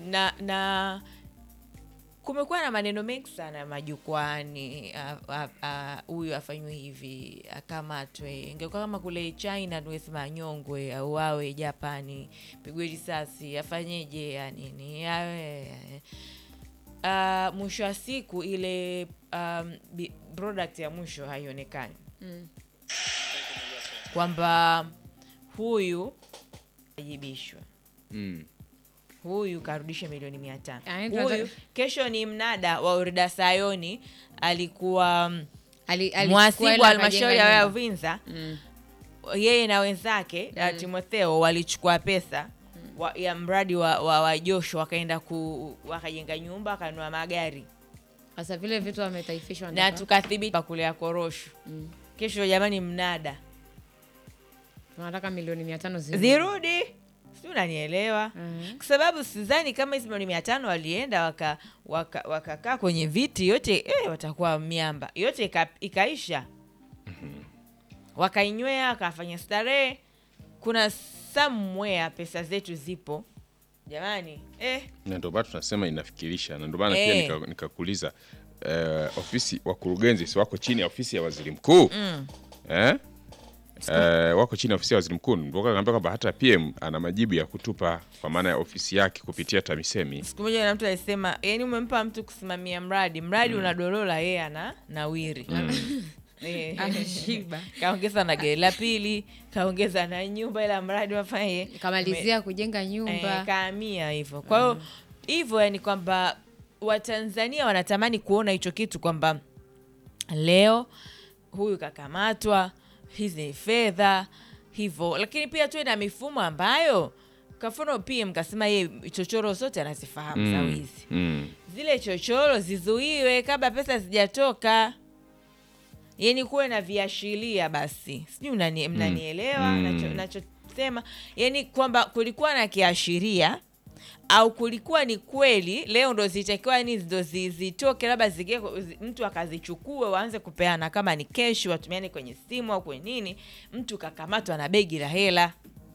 na na kumekuwa na maneno mengi sana majukwani huyu afanywe hivi akamatwe ingekuwa kama kule china tuwesema anyongwe auawe japani pigwe risasi afanyeje ya nini awe uh, mwisho wa siku ile um, bi- product ya mwisho haionekani Mm. kwamba huyu ajibishwa Mm. huyu karudishe milioni mia tano Ah, huyu tunataka- kesho ni mnada wa urida sayoni alikuwa mm, Ali- alichukua mwasibu hela wa halmashauri akajenga ya wilaya ya nyumba. Uvinza Mm. yeye na wenzake mm. Timotheo walichukua pesa wa, ya mradi wa, wa, wa Josho wakaenda ku wakajenga nyumba wakanunua magari Sasa vile vitu wametaifishwa na wanataka- tukathibiti kule ya korosho Mm. kesho jamani mnada tunataka milioni mia tano zi- zirudi si unanielewa Mhm. kwa sababu sidhani kama hizi milioni mia tano walienda wakakaa waka, wakakaa kwenye viti yote eh, watakuwa miamba yote ika, ikaisha wakainywea wakafanya starehe kuna somewhere pesa zetu zipo jamani eh, na ndio maana tunasema inafikirisha na ndio maana pia Eh. nika- nikakuuliza eh, ofisi wakurugenzi si wako chini ya ofisi ya waziri mkuu mm. eh? Eh, wako chini ya ofisi ya waziri mkuu ndio kaambia kwamba hata PM ana majibu ya kutupa kwa maana ya ofisi yake kupitia TAMISEMI siku moja na mtu alisema yani umempa mtu kusimamia mradi mradi unadorola yeye ana nawiri Eh. Anashiba. kaongeza na gari la pili kaongeza na nyumba ila mradi wafanye kamalizia kujenga nyumba eh, kaamia hivyo kwa hiyo hivyo yani kwamba watanzania wanatamani kuona hicho kitu kwamba leo huyu kakamatwa hizi ni fedha hivyo lakini pia tuwe na mifumo ambayo kwa mfano pia mkasema yeye chochoro zote anazifahamu za wizi mm. zile chochoro zizuiwe kabla pesa zijatoka yani kuwe na viashiria basi sijui mnani- mnanielewa Mm. nacho- nachosema yani kwamba kulikuwa na kiashiria au kulikuwa ni kweli leo ndo zitakiwa ni ndo zi- zitoke labda zige zi- mtu akazichukue waanze kupeana kama ni keshi watumiane kwenye simu au kwenye nini mtu kakamatwa na begi la hela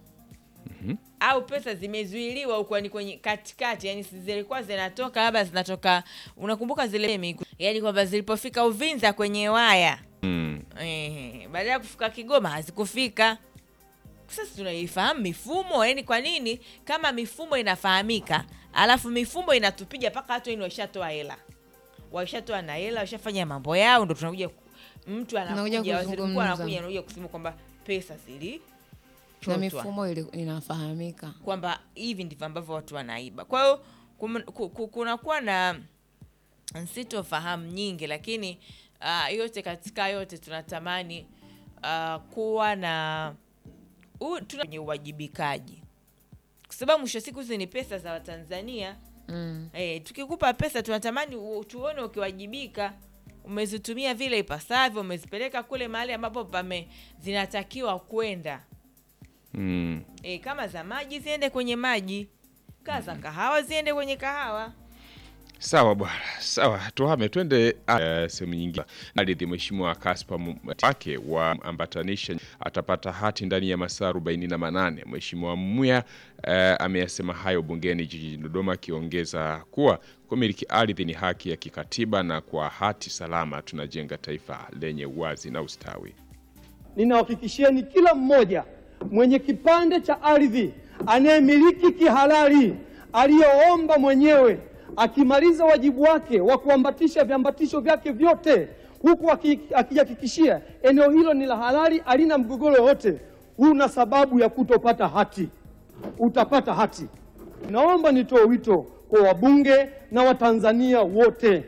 au pesa zimezuiliwa huko ni kwenye katikati yani si zilikuwa zinatoka labda zinatoka unakumbuka zile miku yani kwamba zilipofika uvinza kwenye waya Mm. Ehe, baada ya kufika Kigoma hazikufika. Sasa tunaifahamu mifumo, yani kwa nini kama mifumo inafahamika alafu mifumo inatupiga mpaka watu yani washatoa hela, washatoa na hela, washafanya mambo yao, ndo tunakuja ku- mtu Tunakuja anakuja, waziri mkuu kuzungumza. anakuja anakuja kusema kwamba pesa zili na mifumo ili- inafahamika kwamba hivi ndivyo ambavyo watu wanaiba. Kwa hiyo kum- ku- ku- kunakuwa na sitofahamu nyingi, lakini uh, yote katika yote tunatamani uh, kuwa na u- tuna kwenye uwajibikaji, kwa sababu mwisho wa siku hizi ni pesa za Watanzania. mm. Eh, tukikupa pesa tunatamani u- tuone ukiwajibika, umezitumia vile ipasavyo, umezipeleka kule mahali ambapo pame zinatakiwa kwenda. Mm. E, kama za maji ziende kwenye maji, kaa za kahawa ziende kwenye kahawa. Sawa bwana, sawa, tuhame twende uh, sehemu nyingine. Ardhi Mheshimiwa Kaspa Mu- wake wa ambatanisha atapata hati ndani ya masaa 48. Mheshimiwa Mmuya uh, ameyasema hayo bungeni jijini Dodoma, akiongeza kuwa kumiliki ardhi ni haki ya kikatiba na kwa hati salama tunajenga taifa lenye uwazi na ustawi. Ninawahakikishieni kila mmoja mwenye kipande cha ardhi anayemiliki kihalali aliyoomba mwenyewe akimaliza wajibu wake wa kuambatisha viambatisho vyake vyote huku aki- akijihakikishia eneo hilo ni la halali, halina mgogoro wote, huna sababu ya kutopata hati, utapata hati. Naomba nitoe wito kwa wabunge na Watanzania wote,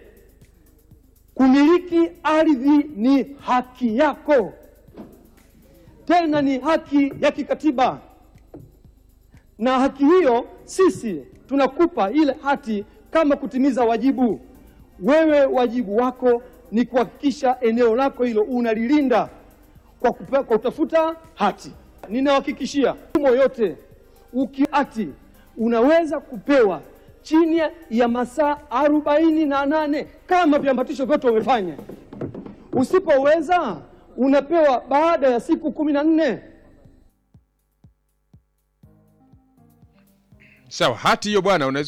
kumiliki ardhi ni haki yako tena ni haki ya kikatiba, na haki hiyo sisi tunakupa ile hati kama kutimiza wajibu. Wewe wajibu wako ni kuhakikisha eneo lako hilo unalilinda kwa, kupe, kwa kutafuta hati. Ninahakikishia mfumo yote ukiati unaweza kupewa chini ya masaa arobaini na nane kama viambatisho vyote umefanya. Usipoweza unapewa baada ya siku kumi na nne. Sawa, hati hiyo bwana unaweza